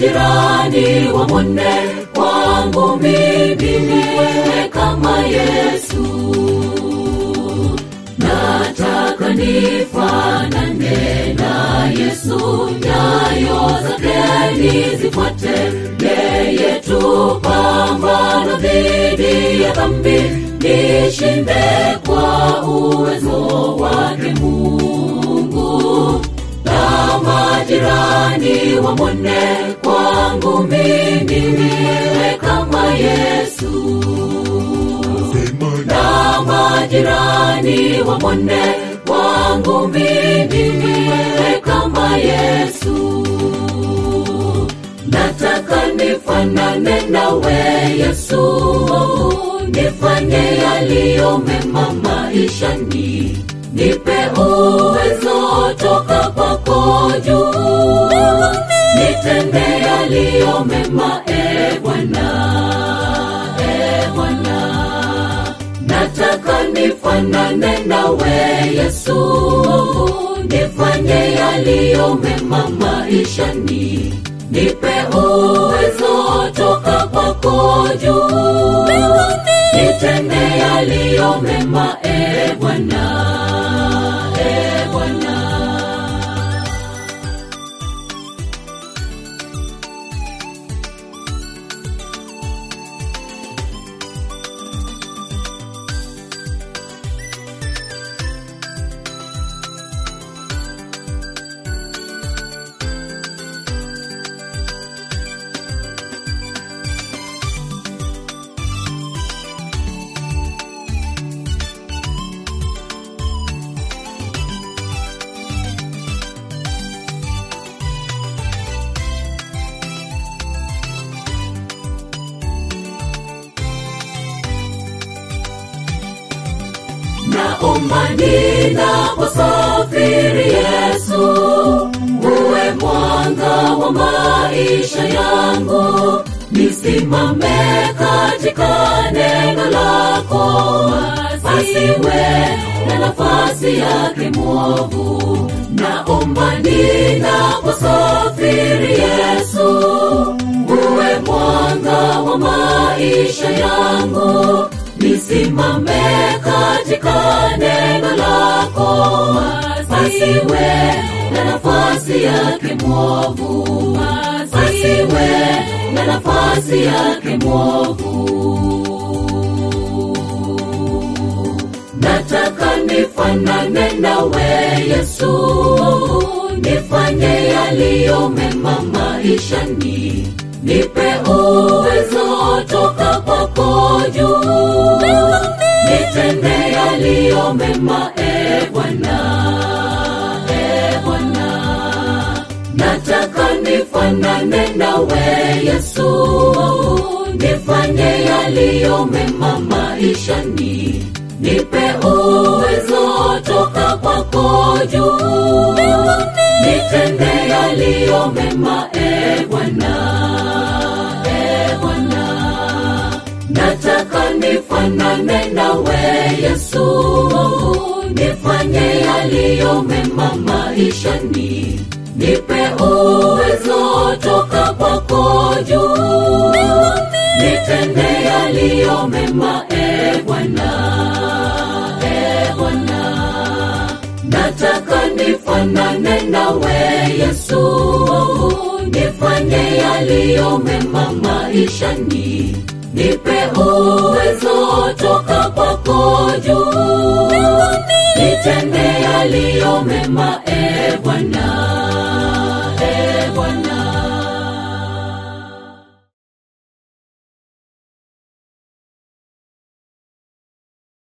majirani wamwone kwangu mimi niwe kama yesu nataka nifanane na yesu nyayo zake nizifuate yeye tu pambano dhidi ya dhambi nishinde kwa uwezo wake mungu na majirani wamwone kwangu mimi niwe kama yesu na majirani wamwone kwangu mimi niwe kama yesu nataka nifanane nawe yesu nifanye yaliyo mema maishani nipe uwezo toka kwako juu nitende yaliyo mema e bwana e bwana nataka nifanane nawe yesu nifanye yaliyo mema maishani nipe uwezo toka kwako juu nitende yaliyo mema e bwana e bwana naomba ninaposafiri yesu uwe mwanga wa maisha yangu nisimame katika neno lako asiwe na nafasi yake mwovu naomba ninaposafiri yesu uwe mwanga wa maisha yangu nisimame katika neno lako asiwe na nafasi yake mwovu asiwe na nafasi yake mwovu nataka nifanane nawe yesu nifanye yaliyo mema maishani nipe uwezo toka kwako juu nitende yaliyo mema e bwana e bwana nataka nifanane nawe yesu nifanye yaliyo mema maishani nipe uwezo toka kwako juu nitende yaliyo mema e bwana e bwana nataka nifanane nawe yesu nifanye yaliyo mema maishani nipe uwezo toka kwako juu nitende yaliyo mema e bwana e bwana nataka nifanane nawe yesu nifanye yaliyo mema maishani nipe uwezo toka kwako juu